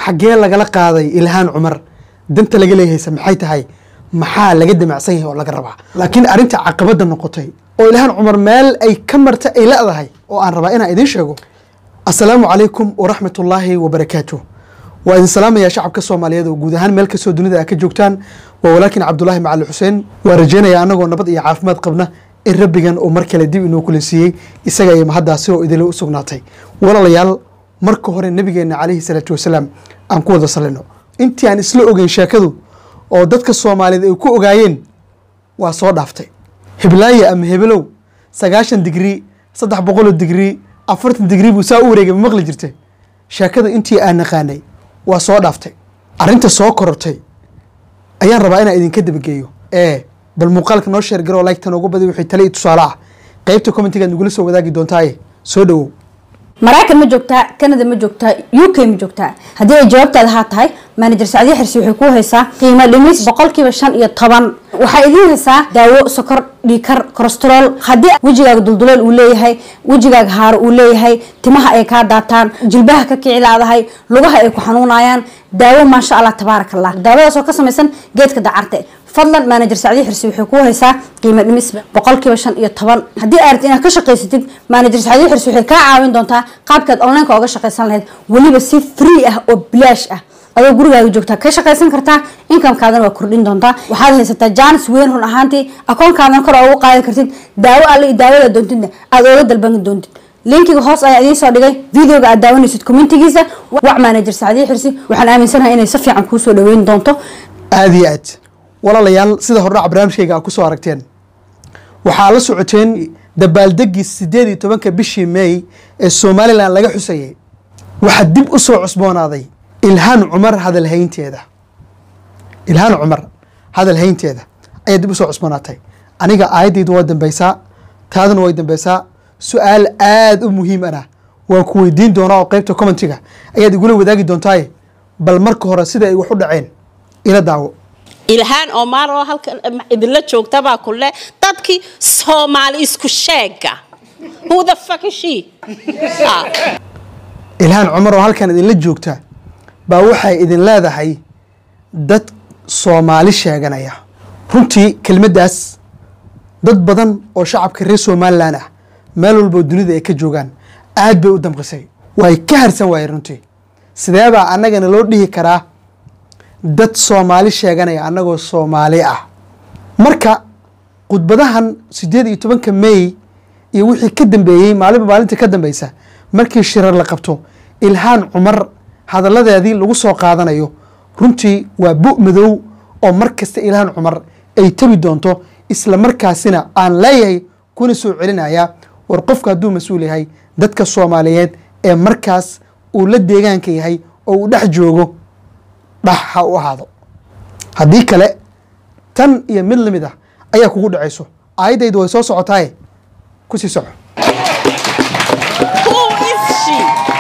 xaggee lagala qaaday ilhaan cumar danta laga leeyahayse maxay tahay maxaa laga damacsan yahay oo laga rabaa laakiin arrinta caqabadda noqotay oo ilhaan cumar meel ay ka marta ay la-dahay oo aan rabaa inaan idiin sheego assalaamu calaykum waraxmat ullaahi wabarakaatu waa idin salaamayaa shacabka soomaaliyeed oo guud ahaan meel kastoo dunida a ka joogtaan waa walaakin cabdulaahi macali xuseen waa rajeynaya anagoo nabad iyo caafimaad qabna in rabbigan uu mar kale dib inoo kulansiiyey isaga iyo mahaddaasi oo idinla u sugnaatay walaalayaal marka hore nabigeena calayhi salaatu wasalaam aan ku wada salino intii aan isla ogeyn sheekadu oo dadka soomaaliyeed ay ku ogaayeen waa soo dhaaftay hiblaaye ama hebelow sagaashan digrii saddex boqoloo digrii afartan digrii buu saa u wareegay ma maqli jirtay sheekada intii aan naqaanay waa soo dhaaftay arrinta soo korortay ayaan rabaa inaan idinka dabageeyo ee bal muuqaalka noo sheergaro like tan ugu badi wixii tale iyo tusaale ah qaybta commentigaad nagula soo wadaagi doontaaye soo dhowow maraykan ma joogtaa canada ma joogtaa u k ma joogtaa haddii ay jawaabtaada haa tahay manajer sacdiye xirsi waxay kuu haysaa qiimo dhimis boqolkiiba shan iyo toban waxaa idiin haysaa daawo sokor dhiikar kolestarol haddii wejigaaga dulduleel uu leeyahay wejigaaga haaro uu leeyahay timaha ay kaa daataan jilbaha ka kici laadahay lugaha ay ku xanuunayaan daawo maasha allah tabaarak allah daawadaas oo ka samaysan geedka dacarte fadlan manajer sacdiye xirsi waxay kuu haysaa qiimo dhimis boqolkiiba shan iyo toban haddii aad rabtid inaad ka shaqaysatid manajer sacdiye xirsi waxay kaa caawin doontaa qaabkaad onlineka oga shaqaysan lahayd weliba si free ah oo bilaash ah adoo gurigaaga joogtaa ka shaqaysan kartaa inkamkaadana waa kordhin doontaa waxaad haysataa jaanis weyn run ahaantii akoonkaadana kor ugu qaadan kartid daawo alle iyo daawada doontidna aad ooga dalban doontid linkiga hoos ayaa idiin soo dhigay videoga aad daawanaysid commentigiisa wac manajer sacdiye xirsi waxaan aaminsanahay inay si fiican kuusoo dhaweyn doonto aada iyo aad walaalayaal sida hordhac barnaamijkayga aad ku soo aragteen waxaa la socoteen dabaaldegii sideed iyo tobanka bishii may ee somalilan laga xusayay waxaa dib u soo cusboonaaday ilhaan cumar hadalhaynteeda ilhaan cumar hadalhaynteeda ayaa dib usoo cusboonaatay aniga aayaddaydu waa dambeysaa taaduna way dambeysaa su-aal aada u muhiim ana waan ku weydiin doonaa oo qeybta commentiga ayaad igula wadaagi doontaaye bal marka hore sida ay wax u dhaceen ila daawo ilhaan omar oo halkan idinla joogtabaa kule dadkii soomaali isku sheega who the fuck is she Ah. ilhaan cumar oo halkan idinla joogta baa waxay idin leedahay dad soomaali sheeganaya runtii kelmaddaas dad badan oo shacabka reer somalilan ah meel walboo dunida ay ka joogaan aad bay u damqisay way ka harsan waayeen runtii sideebaa annagana loo dhihi karaa dad soomaali sheeganaya annagoo soomaali ah marka khudbadahan sideed iyo tobanka may iyo wixii ka dambeeyey maalinba maalinta ka dambeysa markii shirar la qabto ilhaan cumar hadalladeedii lagu soo qaadanayo runtii waa bu madow oo mar kasta ilhaan cumar ay tabi doonto isla markaasina aan leeyahay kuna soo celinaya war qofka hadduu mas-uul yahay dadka soomaaliyeed ee markaas uu la deegaanka yahay oo uu dhex joogo dhax ha u ahaado haddii kale tan iyo mid lamid ah ayaa kugu dhacayso aayaddaydu way soo socotaaye kusii soco Who is she?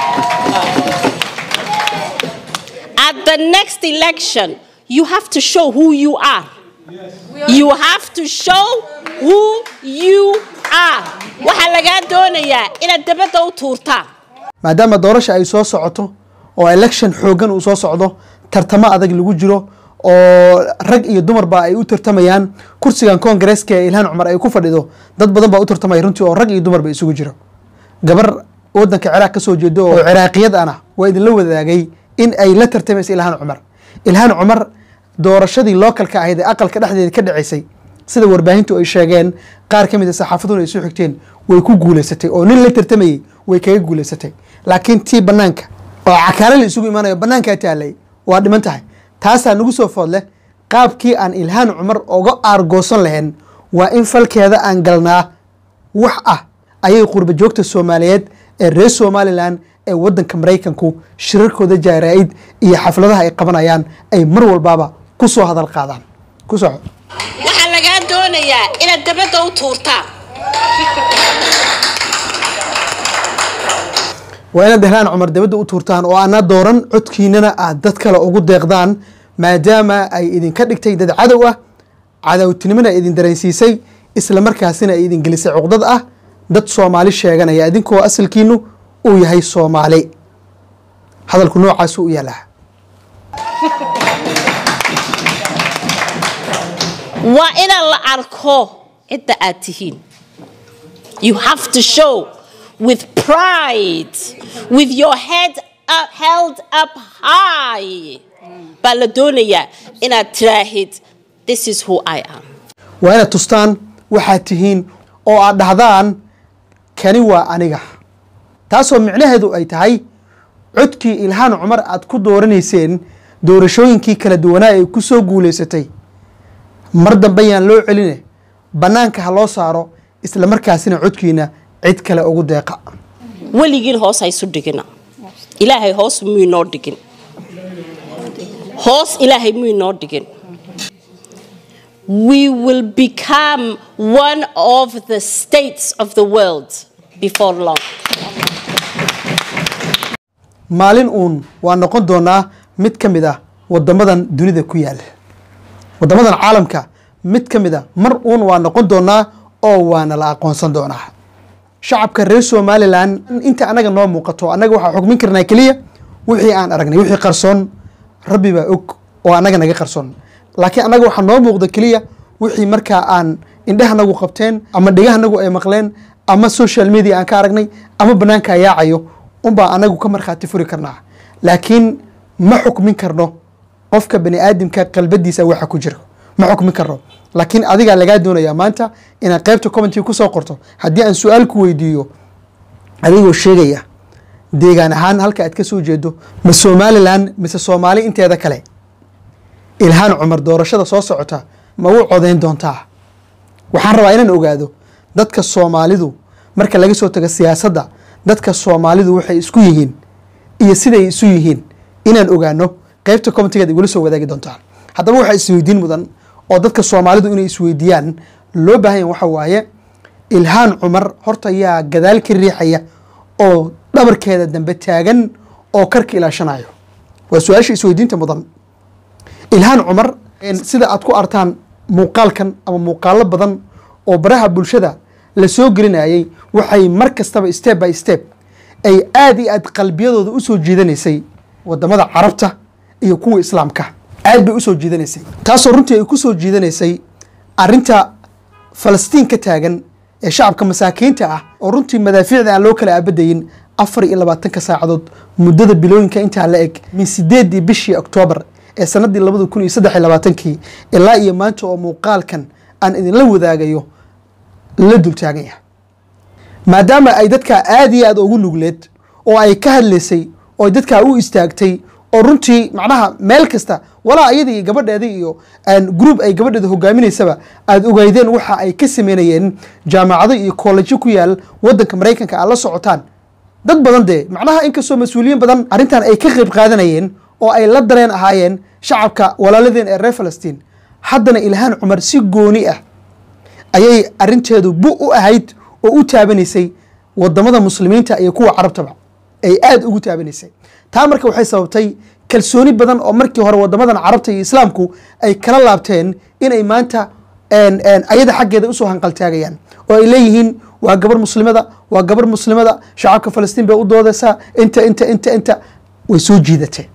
At the next election, you have to show who you are. You have to show who you are. Waxaa lagaa doonayaa inaad dabadda u tuurtaan. maadaama doorasha ay soo socoto oo election xooggan uu soo socdo tartamo adag lagu jiro oo rag iyo dumarba ay u tartamayaan kursigan koongareeska ee ilhaan cumar ay ku fadhido dad badan baa u tartamaya runtii oo rag iyo dumarba isugu jiro gabar wadanka ciraaq ka soo jeedo oo ciraaqiyad ana waa idinla wadaagay in ay la tartamaysa ilhaan cumar ilhaan cumar doorashadii lookalka ahayd ee aqalka dhexdeeda ka dhaceysay sida warbaahintu ay sheegeen qaar ka mid a saxaafaduna ay soo xigteen way ku guuleysatay oo nin la tartamayey way kaga guuleysatay laakiin tii banaanka oo cakaale la isugu imaanayo banaankaa taalay waa dhiman tahay taasaa nagu soo food leh qaabkii aan ilhaan cumar oga aargoosan lahayn waa in falkeeda aan galnaa wax ah ayay qurba joogta soomaaliyeed ee reer somalilan ee wadanka maraykanku shirarkooda jaaraa'id iyo xafladaha ay qabanayaan ay mar walbaaba ku soo hadal qaadaan ku soco Waxaa lagaa doonayaa inaad dabadda u tuurtaan. waa inaad ilhaan cumar dabadda u tuurtaan oo ana dooran codkiinana aad dad kale ugu deeqdaan maadaama ay idinka dhigtay dad cadow ah cadowtinimona idin dareensiisay isla markaasina ay idin gelisay cuqdad ah dad soomaali sheeganaya idinkoo asalkiinu uu yahay soomaali hadalku noocaasu u yaalaa waa inaan la arko cidda aad tihiin you have to show with pride with your head up, held up high baa la doonayaa inaad tiraahid this is who i am waa inaad tustaan waxaad tihiin oo aad dhahdaan kani waa aniga taasoo micnaheedu ay tahay codkii ilhaan cumar aad ku dooranayseen doorashooyinkii kala duwanaa ay ku soo guulaysatay mar dambe yaan loo celine bannaanka ha loo saaro isla markaasina codkiina cid kale ugu deeqa weligiin hoos ha isu dhigina ilaahay hoos muu inoo dhigin hoos ilaahay muu inoo dhigin we will become one of the states of the world before long maalin uun waa noqon doonaa mid ka mid ah wadamadan dunida ku yaala wadamadan caalamka mid ka mid a mar uun waa noqon doonaa oo waana la aqoonsan doonaa shacabka reer somalilan inta anaga noo muuqato annaga waxaa xukmin karnaa keliya wixii aan aragnay wixii qarsoon rabbi baa og oo annaga naga qarsoon laakiin annaga waxaa noo muuqda keliya wixii markaa aan indhahanagu qabteen ama dhegahanagu ay maqleen ama social media aan ka aragnay ama banaanka yaacayo unbaa anagu ka markhaati furi karnaa laakiin ma xukmin karno qofka bani aadamka qalbadiisa waxa ku jiro ma xukmin karno laakiin adigaa lagaa doonayaa maanta inaad qaybta commenty kusoo qorto haddii aan su-aal ku weydiiyo adigoo sheegaya deegaan ahaan halka aad ka soo jeedo ma somalilan mise soomaali inteeda kale ilhaan cumar doorashada soo socota ma u codeyn doontaa waxaan rabaa inaan ogaado dadka soomaalidu marka laga soo tago siyaasadda dadka soomaalidu waxay isku yihiin iyo siday isu yihiin inaan ogaano qaybta commentigeed igula soo wadaagi doontaan haddaba waxaa isweydiin mudan oo dadka soomaalidu inay isweydiiyaan loo baahanya waxa waaye ilhaan cumar horta yaa gadaal ka riixaya oo dhabarkeeda dambe taagan oo karka ilaashanayo waa su-aasha isweydiinta mudan ilhaan cumar sida aad ku artaan muuqaalkan ama muuqaalo badan oo baraha bulshada la soo gelinayay waxay mar kastaba step by step ay aada iyo aad qalbiyadooda usoo jiidanaysay wadamada carabta iyo kuwa islaamka aad bay usoo jiidanaysay taasoo runtii ay kusoo jiidanaysay arinta falastiin ka taagan ee shacabka masaakiinta ah oo runtii madaafiicda aan loo kala aabadayin afar iyo labaatanka saacadood muddada bilooyinka intaa la eg min sideedii bishii oktoobar ee sanadii labada kun iyo saddex iyo labaatankii ilaa iyo maanta oo muuqaalkan aan idinla wadaagayo la dultaagan yahay maadaama ay dadkaa aada iyo aada ugu nugleed oo ay ka hadlaysay oo ay dadkaa u istaagtay oo runtii macnaha meel kasta walaa iyada iyo gabadheeda iyo group ay gabadheeda hogaaminaysaba aada ogeydeen waxa ay ka sameynayeen jaamacado iyo koollejo ku yaal wadanka maraykanka aad la socotaan dad badan dee macnaha inkastoo mas-uuliyiin badan arrintan ay ka qeyb qaadanayeen oo ay la dareen ahaayeen shacabka walaaladeen ee reer falastiin haddana ilhaan cumar si gooni ah ayay arinteedu bu u ahayd oo u taabanaysay wadamada muslimiinta iyo kuwa carabtaba ay aada ugu taabanaysay taa marka waxay sababtay kalsooni badan oo markii hore wadamadan carabta iyo islaamku ay kala laabteen inay maanta ayada xaggeeda usoo hanqaltaagayaan oo ay leeyihiin waa gabar muslimada waa gabar muslimada shacabka falastiin bay u doodaysaa inta inta inta inta way soo jiidatee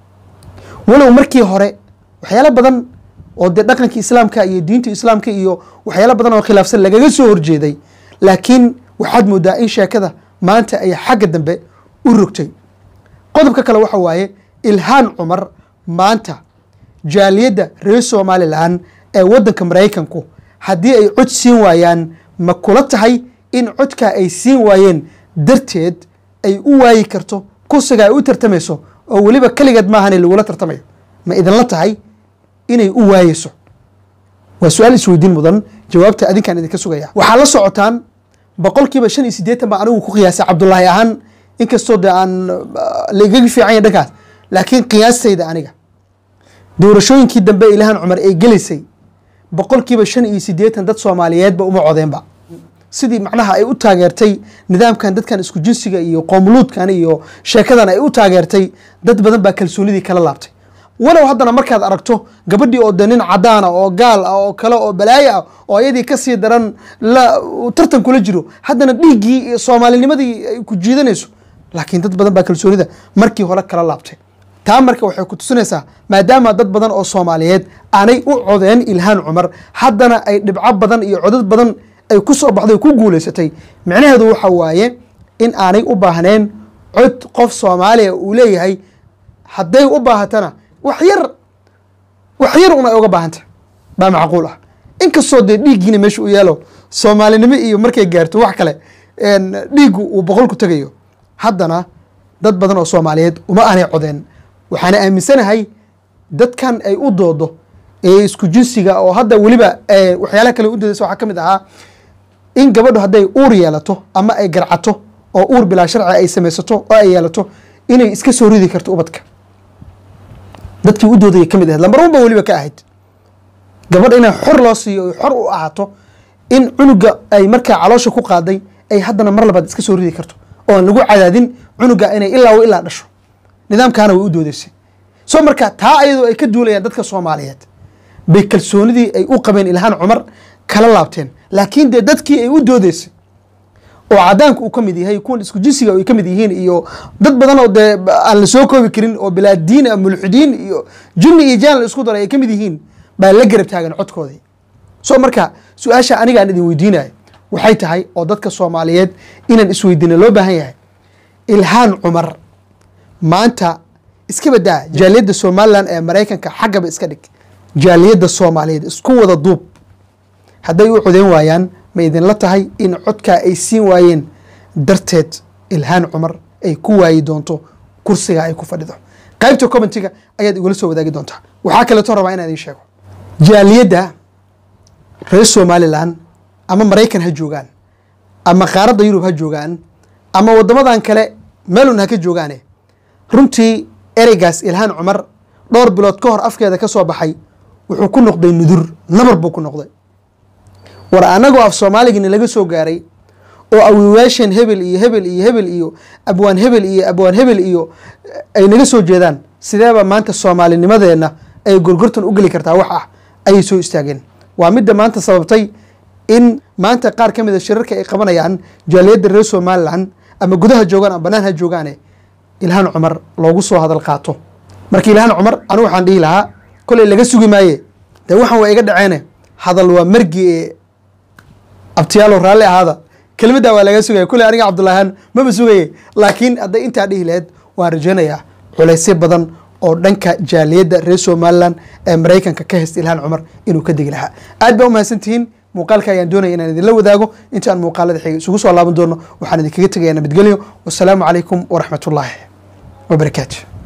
walow markii hore waxyaalo badan oo dee dhaqanka islaamka iyo diinta islaamka iyo waxyaalo badan oo khilaafsan lagaga soo horjeeday laakiin waxaad moodaa in sheekada maanta ay xagga dambe u rogtay qodobka kale waxa waaye ilhaan cumar maanta jaaliyadda reer somalilan ee waddanka maraykanku haddii ay cod siin waayaan ma kula tahay in codkaa ay siin waayeen darteed ay u waayi karto kursiga ay u tartamayso oo weliba keligeed maahane lagula tartamayo ma idinla tahay inay u waayeyso waa su-aal isweydiin mudan jawaabta adinkaan idinka sugaya waxaa la socotaan boqolkiiba shan iyo siddeetan baa anigu ku qiyaasay cabdulaahi ahaan inkastoo de aan laigaga fiicanya dhankaas laakiin qiyaastayda aniga doorashooyinkii dambe ilhaan cumar ay gelaysay boqolkiiba shan iyo siddeetan dad soomaaliyeedba uma codeenba sidii macnaha ay u taageertay nidaamkan dadkan isku jinsiga iyo qoomuluudkan iyo sheekadan ay u taageertay dad badan baa kalsoonidii kala laabtay walow haddana markaad aragto gabadhii oo de nin cadaana oo gaal ah oo kale oo balaayo ah oo ayadii kasii daran la tartan kula jiro haddana dhiiggii iyo soomaalinimadii ay ku jiidanayso laakiin dad badan baa kalsoonida markii hore kala laabtay taa marka waxay ku tusinaysaa maadaama dad badan oo soomaaliyeed aanay u codeen ilhaan cumar haddana ay dhibco badan iyo codad badan ay ku soo baxday ku guulaysatay micnaheedu waxa waaye in aanay u baahneen cod qof soomaaliya uu leeyahay hadday u baahatana wax yar wax yar un ay uga baahanta baa macquul ah inkastoo dee dhiiggiina meesha u yaalo soomaalinimo iyo markay gaarto wax kale dhiiggu uu boqolku tegayo haddana dad badan oo soomaaliyeed uma aanay codeen waxaana aaminsanahay dadkan ay u doodo ee isku jinsiga oo hadda weliba waxyaalaha kale u doodaysa waxaa ka mid ahaa in gabadhu hadday uur yeelato ama ay garcato oo uur bilaa sharci ay samaysato oo ay yeelato inay iska soo ridi karto ubadka dadkii u doodayay ka mid ahayd lambar un ba weliba ka ahayd gabadh inay xor loo siiyo oy xor u ahaato in cunuga ay markaa caloosha ku qaaday ay haddana mar labaad iska soo ridi karto oo aan lagu cadaadin cunuga inay ilaa ilaa dhasho nidaamkaana way u doodaysay soo marka taa ayadoo ay ka duulayaan dadka soomaaliyeed bay kalsoonidii ay u qabeen ilhaan cumar kala laabteen laakiin dee dadkii ay u doodaysay oo cadaanku uu ka mid yahay kuwan isku jinsiga ay ka mid yihiin iyo dad badan oo dee aan la soo koobi karin oo bilaadiin mulxidiin iyo junni iyo jaan la isku daray ay ka mid yihiin baa la garab taagan codkoodii soo marka su-aasha aniga aan idin weydiinayo waxay tahay oo dadka soomaaliyeed inaan isweydiina loo baahan yahay ilhaan cumar maanta iska badaa jaaliyadda somalilan ee maraykanka xaggaba iska dhig jaaliyadda soomaaliyeed isku wada duub hadday u codeyn waayaan ma idinla tahay in codkaa ay siin waayeen darteed ilhaan cumar ay ku waayi doonto kursiga ay ku fadhido qaybta commentiga ayaad igula soo wadaagi doontaa waxaa kaleeto rabaa inaan idin sheego jaaliyadda reer somalilan ama maraykan ha joogaan ama qaaradda yurub ha joogaan ama waddamadan kale meelun ha ka joogaane runtii ereygaas ilhaan cumar dhowr bilood ka hor afkeeda ka soo baxay wuxuu ku noqday nudur nabar buu ku noqday war anagoo af soomaaligina laga soo gaaray oo awiwaashan hebel iyo hebel iyo hebel iyo abwaan hebel iyo abwaan hebel iyo ay naga soo jeedaan sideeba maanta soomaalinimadeenna ay gorgortan u geli kartaa wax ah ayay soo istaageen waa midda maanta sababtay in maanta qaar ka mida shirarka ay qabanayaan jaaliyadda reer somalilan ama gudaha joogaan ama banaan ha joogaane ilhaan cumar loogu soo hadal qaato marka ilhaan cumar anigu waxaan dhihi lahaa koley laga sugi maaye dee waxaan waa iga dhaceene hadal waa margi ee abtiyaalo raalli ahaada kelmaddaa waa laga sugaya koley aniga cabdullaahan maba sugaye laakiin hadday intaa dhihi laheyd waan rajaynayaa culaysyo badan oo dhanka jaaliyadda reer somalilan ee maraykanka ka haysta ilhaan cumar inuu ka degi lahaa aad baa umahadsantihiin muuqaalka ayaan doonaya inaan idinla wadaago inta aan muuqaalada xiga isugu soo laaban doono waxaan idinkaga tegayaa nabadgelyo wasalaamu calaykum waraxmatullaahi wabarakaatu